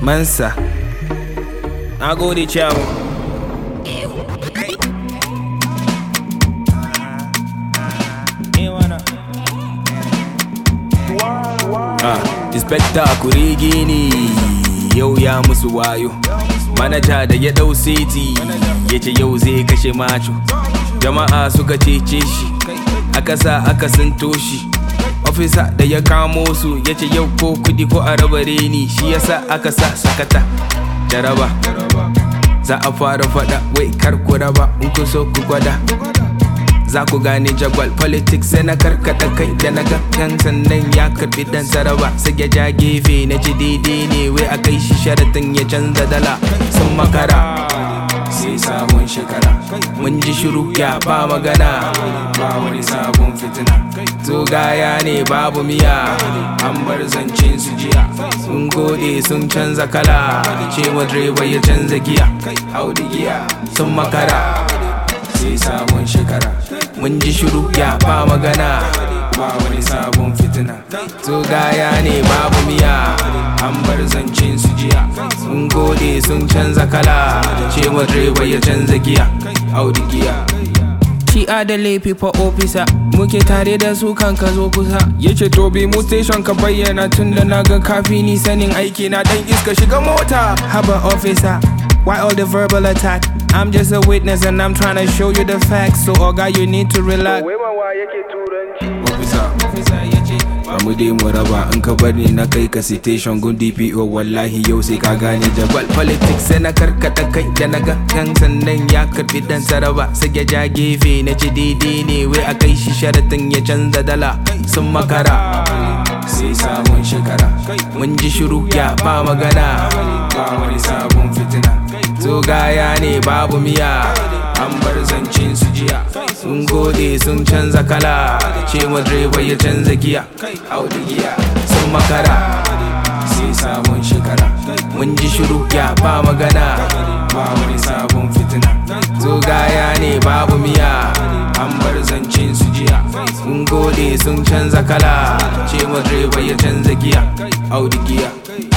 Mansa. Na gode ciyawa. Ah, Inspector kurege ne yau ya musu wayo. Manaja da ya ɗau seti ya ce yau zai kashe macho. Jama'a suka cece shi, aka sa aka sinto shi. Ofisa da ya kamo su ya ce yau ko kudi ko a raba reni shi yasa aka sa sakata. Jaraba, za a fara fada wai kar ku raba in ku so ku gwada. za ku gane jagwal politics sai na karkata kai da na gan sannan ya karbi dan saraba sai ya ja gefe na ji daidai ne wai a kai shi sharatin ya canza dala sun makara sai sabon shekara mun ji shiru ya ba magana ba wani sabon fitina to gaya ne babu miya an bar zancen su jiya sun gode sun canza kala cewa direba ya canza giya audi giya sun makara sai sabon shekara mun ji shiru ya ba magana ba wani sabon fitina to gaya ne babu miya an bar zancen su jiya sun gode sun canza kala cewa direba ya canza giya audi giya Shi da laifi fa ofisa muke tare da su kan ka zo kusa yace to bi mu station ka bayyana tun da na ga kafi ni sanin aiki na dan iska shiga mota haba officer Why all the verbal attack? I'm just a witness and I'm trying to show you the facts. So, Oga, you need to relax. Officer, officer, yace Bamu dai mu raba in ka bar ni na kai ka citation gun DPO wallahi yau sai ka gane jabal politics sai na karkata kai da na ga kan sannan ya karbi dan saraba sai ya ja gefe na ji daidai ne wai a kai shi sharatin ya canza dala sun makara sai sabon shekara mun ji shiru ya ba magana ba wani sabon fitina to gaya ne babu miya an bar zancen su jiya sun gode sun canza kala cewa direba ya canza giya audi giya sun makara sai sabon shekara mun ji shiru ya ba magana ba wani sabon fitina to gaya ne babu miya an bar zancen su jiya sun gode sun canza kala cewa direba ya canza giya audi giya